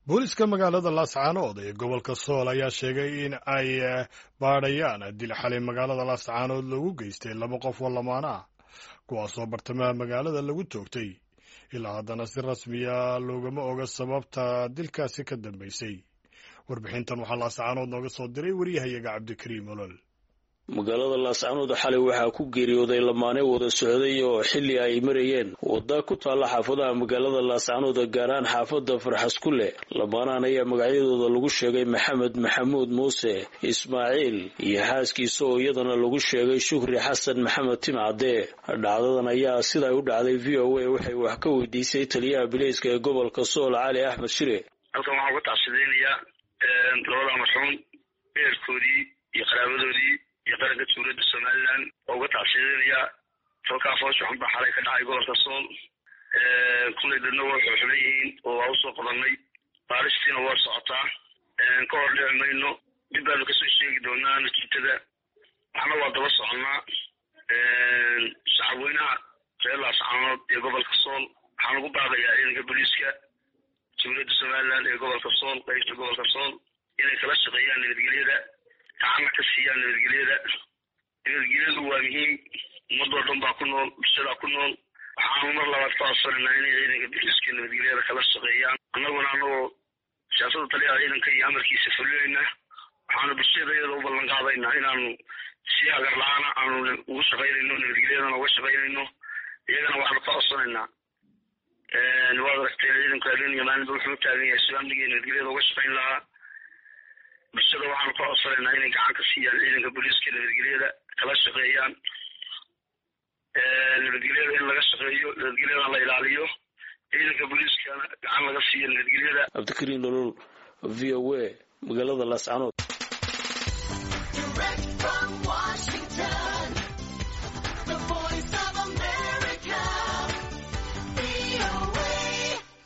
booliska magaalada laascaanood ee gobolka sool ayaa sheegay in ay baadhayaan dil xalay magaalada laascaanood loogu geystay laba qof oo lamaana ah kuwaasoo bartamaha magaalada lagu toogtay ilaa haddana si rasmiya loogama oga sababta dilkaasi ka dambeysay warbixintan waxaa laascaanood nooga soo diray waryahayaga cabdikariim olol magaalada laascaanood xalay waxaa ku geeriyooday lamaane wada socday oo xilli ay marayeen wadda ku taalla xaafadaha magaalada laascaanood gaaraan xaafadda farxaskule lamaanahan ayaa magacyadooda lagu sheegay maxamed maxamuud muuse ismaaciil iyo xaaskiisa oo iyadana lagu sheegay shukri xasan maxamed timcadde dhacdadan ayaa siday u dhacday v o a waxay wax ka weydiisay taliyaha bileyska ee gobolka sool cali axmed shire halkan waxaan uga tacsidaynayaa labada marxuum eerkoodii iyo qaraabadoodii iyo qaranka dowladda somalilan waa uga tacsiidinayaa falkaa foosha xun baa xalay ka dhacay gobolka sool kullay dadna waa xuxulan yihiin oo waa usoo qabanay baaristiina waa socotaa ka hor dhici mayno dib baanu kasoo sheegi doonaa natiijada waxna waa daba soconnaa shacabweynaha reer laascaanood ee gobolka sool waxaan ugu baaqayaa ciidanka booliiska dowladda somalilan ee gobolka sool qaybta gobolka sool inay kala shaqeeyaan nabadgelyada gacanna ka siiyaan nabadgelyada nabadgelyadu waa muhiim ummadoo dhan baa ku nool bulshadaa ku nool waxaanu mar labaad ka codsanayna inay ciidanka booliiska nabadgelyada kala shaqeeyaan annaguna anagoo siyaasada taliyaha ciidanka iyo amarkiisa fulinayna waxaanu bulshada iyada u ballan qaadaynaa inaanu si agar la-aana aanu ugu shaqaynayno nabadgelyadana uga shaqaynayno iyagana waxaanu ka codsanaynaa waad aragteen ciidanku habeen iyo maalinba wuxuu u taagan yahay si amniga iyo nabadgelyada uga shaqayn lahaa bulshada waxaanu ka codsanaynaa inay gacan ka siiyaan ciidanka booliiska nabadgelyada kala shaqeeyaan nabadgelyada in laga shaqeeyo nabadgelyadana la ilaaliyo ciidanka booliiskana gacan laga siiyo nabadgelyada cabdikariin nolol v o a magaalada laascaanood